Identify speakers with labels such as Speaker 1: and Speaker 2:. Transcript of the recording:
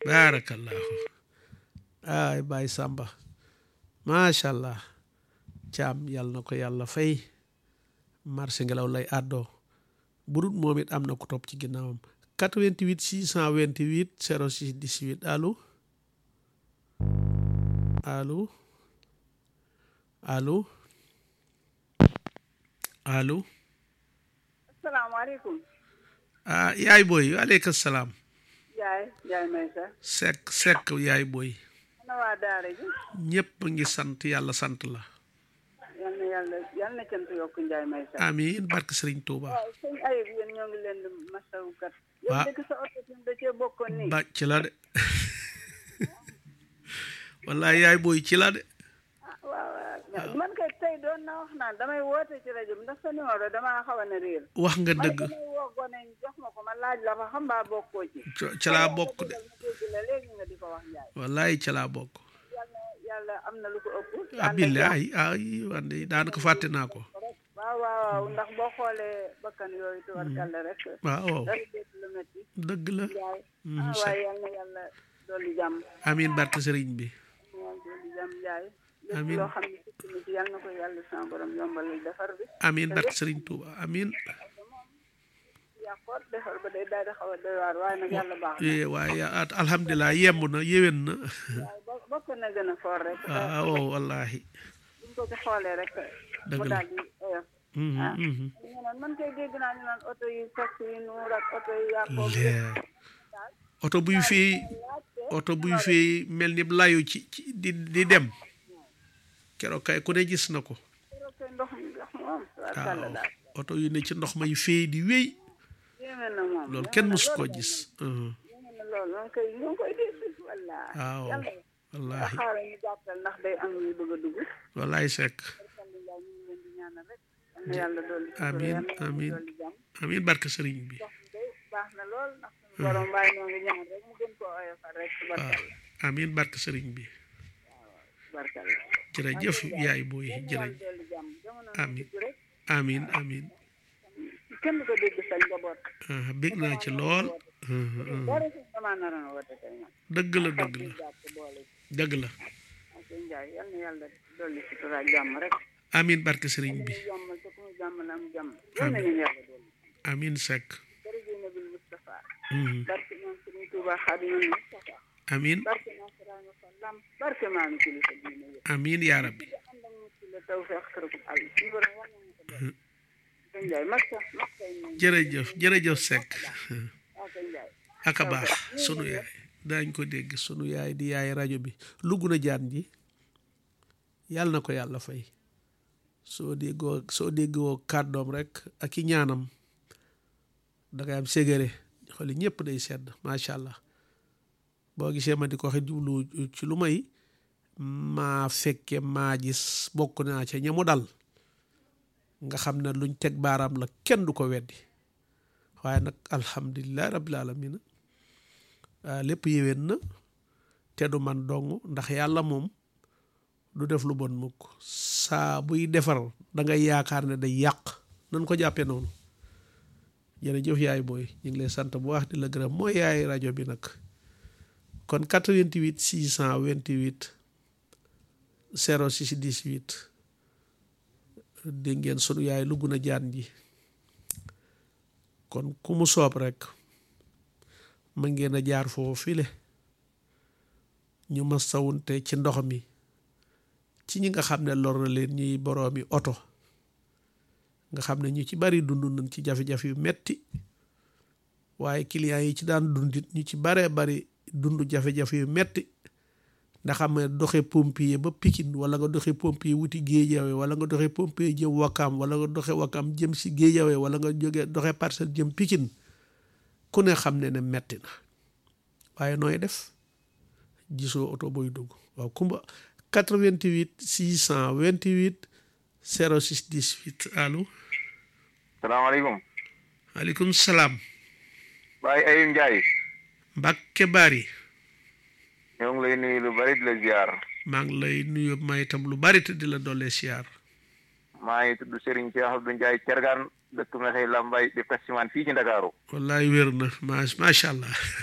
Speaker 1: baarakallahu ay Baye Samba macha allah caam yàlla na ko yàlla fay marché ngelaw lay àddoo bu dul moom it am na ko topp ci ginnaawam 88 628 06 18 allo allo allo allo
Speaker 2: asalaamaaleykum.
Speaker 1: ah yaay booy waaleykum salaam
Speaker 2: Ndiaye Ndiaye Maysa.
Speaker 1: sekk sekk yaay booy
Speaker 2: ana waa daara ji.
Speaker 1: ñëpp ngi sant yàlla sant la
Speaker 2: yal na yàlla yal na cant yokk Ndiaye Maysa.
Speaker 1: amiin barke sëriñ Tuuba
Speaker 2: waaw sëñ Ayib yéen ñoo ngi leen di masawu kat.
Speaker 1: Waa.
Speaker 2: yéen dëkk sa oto fi da cee bokkoon nii.
Speaker 1: ba ci la de wallaay yaay booy ci la de
Speaker 2: ah waaw waaw man kay tey doon na wax naan damay woote ci rajo bi ndax sa numéro damaa xaw a ne réer.
Speaker 1: wax nga
Speaker 2: man
Speaker 1: dëgg
Speaker 2: damay woo gone yi jox ma ko ma laaj la fa xam mbaa bokkoo ci.
Speaker 1: ca- ca laa bokk de
Speaker 2: ma dégg la léegi nga di ko wax Ndiaye.
Speaker 1: wallaay ca laa bokk
Speaker 2: yàlla yàlla am na lu ko ëpp.
Speaker 1: ah billaay ay wande daanaka fàtte naa ko
Speaker 2: waaw waaw waaw ndax boo xoolee bakkan yooyu tubarkalla rek.
Speaker 1: waaw
Speaker 2: dara dégg lu métti.
Speaker 1: dëgg la
Speaker 2: Ndiaye.
Speaker 1: Mhm,
Speaker 2: ah
Speaker 1: sa-
Speaker 2: waaye yal na yàlla dolli jàmm.
Speaker 1: amiin barke sëriñ bi
Speaker 2: yàlla dolli jàmm Ndiaye. lépp
Speaker 1: Amiin.
Speaker 2: loo xam ne sikk na ci yal na ko yàlla sama borom yombalal defar bi.
Speaker 1: amiin barke sëriñ Tuuba amiin
Speaker 2: yàqoot defar ba day daal di xaw a doy waar waaye nag yàlla baax na.
Speaker 1: Eh, waaye ah, alhamdulilah yemb na yéwén na
Speaker 2: waaye bo- bokk na gën a foor rek.
Speaker 1: waaw wallahi
Speaker 2: buñ ko ci xoolee rek.
Speaker 1: Dëgg
Speaker 2: mu
Speaker 1: la.
Speaker 2: daal di oyof.
Speaker 1: Mhm,
Speaker 2: ah
Speaker 1: mhm.
Speaker 2: ñu naan man kay dégg naa ñu naan oto yi fekk yi nuur ak oto yi yàqoo.
Speaker 1: Leer. oto buy fii oto buy fii mel ni layu ci ci di di dem keroog kay ku ne gis na ko
Speaker 2: keroog kay ndox mi ndox moom. tubarkalla
Speaker 1: waaw
Speaker 2: daal.
Speaker 1: oto yu ne ci ndox may fii di wéy
Speaker 2: yéeme na moom.
Speaker 1: loolu
Speaker 2: yéeme
Speaker 1: kenn
Speaker 2: na
Speaker 1: mësu koo
Speaker 2: lool.
Speaker 1: gis Mhm.
Speaker 2: yéeme na lool moom kay ñu ngi koy dégg wallaahi.
Speaker 1: waaw
Speaker 2: yàlla
Speaker 1: wallahi
Speaker 2: xaaral ñu gàttal ndax day am ñuy bëgg a dugg.
Speaker 1: wallahi sekk
Speaker 2: alhamdulilah ñu ngi leen di ñaanal rek. yal na yàlla dolli sutura,
Speaker 1: Amiin,
Speaker 2: yal na yàlla
Speaker 1: amiin.
Speaker 2: dolli jàmm.
Speaker 1: amiin barke sëriñ bi
Speaker 2: ndox mi day baax na lool ndax suñu borom waaye ñoo ngi ñaan rek mu gën koo oyofal rek
Speaker 1: waaw
Speaker 2: tubarkalla
Speaker 1: amiin barke sëriñ bi
Speaker 2: tubarkalla.
Speaker 1: jërëjëf yaay booy
Speaker 2: yal na
Speaker 1: jërëjëf
Speaker 2: yàlla dolli jàmm jamono
Speaker 1: Amiin.
Speaker 2: dugg rek
Speaker 1: amiin amiin
Speaker 2: kenn du ko dégg sa njaboot.
Speaker 1: ah bég naa ci lool Mhm, mhm.
Speaker 2: dara si damaa naroon a woote tey man.
Speaker 1: dëgg la dëgg la
Speaker 2: jàpp boole ci.
Speaker 1: dëgg la
Speaker 2: ak sëñ Ndiaye yal na yàlla dolli sutura ak jàmm rek.
Speaker 1: amiin barke sëriñ bi
Speaker 2: ñu jàmmal te ku ñu jàmmal am jàmm. yal na ñu yàlla dolli.
Speaker 1: amiin sekk
Speaker 2: jërëjëf Nabil Moustapha.
Speaker 1: Mhm.
Speaker 2: barke maam Sëriñ Tuuba Xaadimu Mustafa.
Speaker 1: amiin
Speaker 2: barke maam Sëriñ Fallam. barke maam kilifa diine yëpp.
Speaker 1: amiin yaa rabbi
Speaker 2: ànd ak mucc la tawfeex kërëb àll. suñu borom war nañu ko def. sëñ Ndiaye masta masta yi moom.
Speaker 1: jërëjëf jërëjëf sekk
Speaker 2: waaw sëñ Ndiaye.
Speaker 1: aka baax sunu yaay daañ ko dégg sunu yaay di yaay rajo bi lugg na jaan ji yàlla na ko yàlla fay soo déggoo soo déggoo kàddoom rek ak i ñaanam dangay am ségéré xooli ñëpp day sedd macha allah boo gisee ma di ko waxe jublu ci lu may maa fekke maa gis bokk naa ca ñamu dal nga xam ne luñ teg baaraam la kenn du ko weddi waaye nag alhamdulilah rabbil alamina lépp yéwén na te du man dong ndax yàlla moom du def lu bon mukk saa buy defar da ngay yaakaar ne day yàq nan ko jàppee noonu jërëjëf yaay booy ñu ngi lay sant bu wax di la gërëm mooy yaay rajo bi nag kon 88 628 06 18 dégg ngeen sunu yaay lugg na jaan ji kon ku mu soob rek ma ngeen a jaar foofu file ñu ma sawunte ci ndox mi ci ñi nga xam ne lor na leen ñuy boroomi oto nga xam ne ñu ci bari dund nañ ci jafe-jafe yu metti waaye clients yi ci daan dundit ñu ci baree bari dund jafe-jafe yu metti ndax xam ne doxe pompier ba Pikine wala nga doxe pompier wuti Géejawe wala nga doxe pompier jëm Wakam wala nga doxe Wakam jëm si Géejawe wala nga jóge doxe Parcelles jëm Pikine ku ne xam ne ne metti na waaye nooy def gisoo oto booy dugg waaw kumba 88 628 06 18 allo
Speaker 3: salaamaaleykum
Speaker 1: maaleykum salaam
Speaker 3: Baye Ayim Ndiaye
Speaker 1: Mbàkke Bari
Speaker 3: ñoo ngi lay nuyu lu bari di la ziar
Speaker 1: maa ngi lay nuyu may itam lu bari te di la doole siyaar
Speaker 3: maa ngi tudd Serigne Cheikh Abdou Ndiaye Thiergane dëkk Mekhe Lambaye di taximan fii ci Ndakaaru
Speaker 1: wallaay wér na ma macha allah